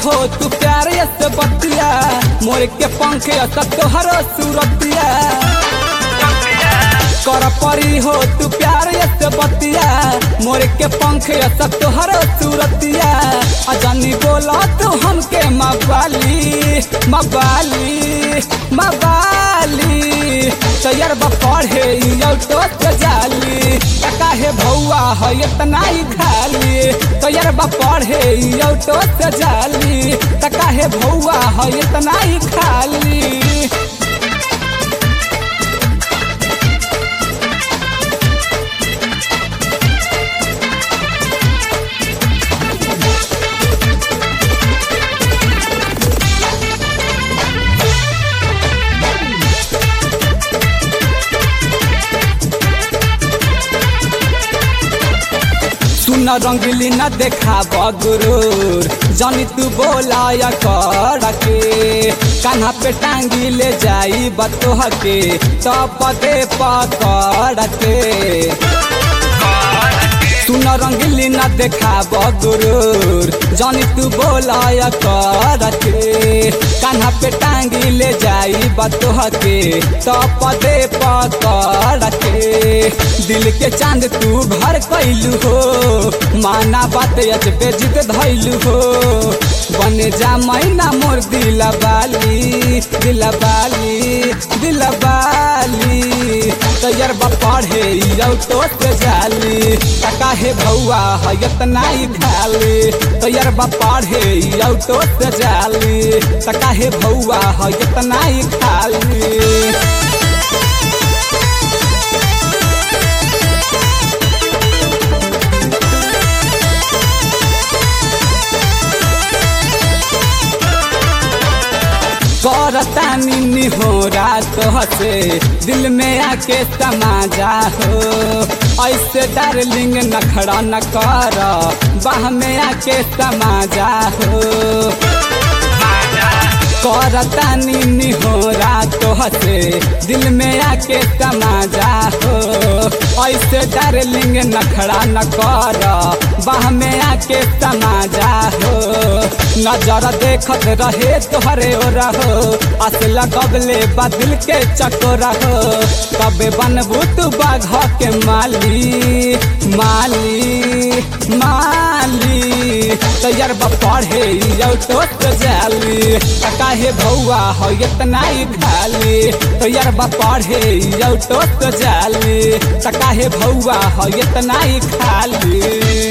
हो तू प्यार से बतिया मोर के पंख सब तोहर सूरतिया कर परी हो तू प्यार से बतिया मोर के पंख सब तोहर सूरतिया अजानी बोला तू हमके मवाली मवाली मवाली तैयार बा पढ़े तो जाली काहे भौआ है इतना ही खाली तैयार बा पढ़े तो जाली काहे भौआ है इतना ही खाली सुन रंगली न देखा बगुरूर जानी तू बोला या कर के कान्हा पे टांगी ले जाई बतोह के तब दे पकड़ के सुन रंगली न देखा बगुरूर जानी तू बोला या कर के कान्हा पे टांगी ले जाई बतोह के तब दे पकड़ के दिल के चांद तू भर कैलू हो माना बात अच बेजित धैलू हो बने जा मैना मोर दिल बाली दिल बाली दिल बाली तैयार बा पढ़े तो से जाली काहे भौआ है इतना ही खाली तैयार बा पढ़े तो से जाली काहे भौआ है इतना ही खाली करतानी निहोरा तोहसे दिल में आके समाजा हो ऐसे डार्लिंग नखड़ा न कर बाह में आके समाजा हो करतानी निहोरा तोहसे दिल में आके समाजा हो ऐसे डार्लिंग नखड़ा न कर बाह में आके समाजा हो नजर देखत रहे तोहरे ओ रहो असल कबले बदल के चकोरा हो कबे बनबू तू बाघ के माली माली माली तैयार बा पढ़े तो जाली काहे भौआ हो इतना ही खाली तैयार बा पढ़े तो जाली काहे भौआ हो इतना ही खाली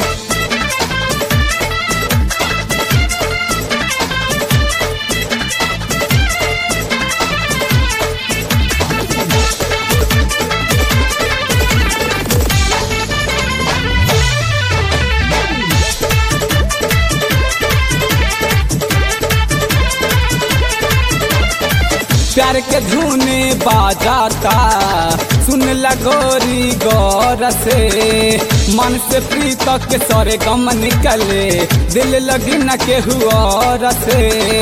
प्यार के धुने बाजाता सुन लगोरी गौर से मन से प्रीत के सरे गम निकले दिल लगी न के हुआ से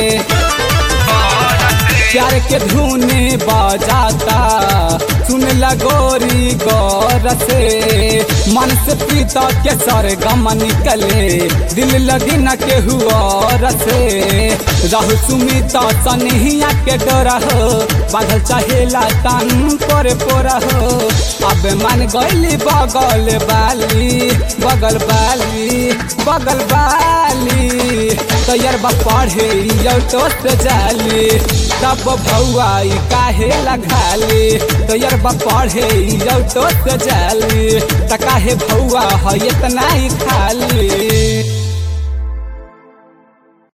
प्यार के धुने बाजाता सुन लगोरी गौर से मन से प्रीत के सर गम निकले दिल लगी न के हुआ से रहु सुमित सनहिया के डोरा हो बादल चाहेला तन पर पोरा हो अब मन गईली बगल बाली बगल बाली बगल बाली तैयार बा पढ़े तो से जाली तब भौआ काहे लगाली तैयार बा पढ़े तो से जाली त काहे भौआ है इतना ही खाली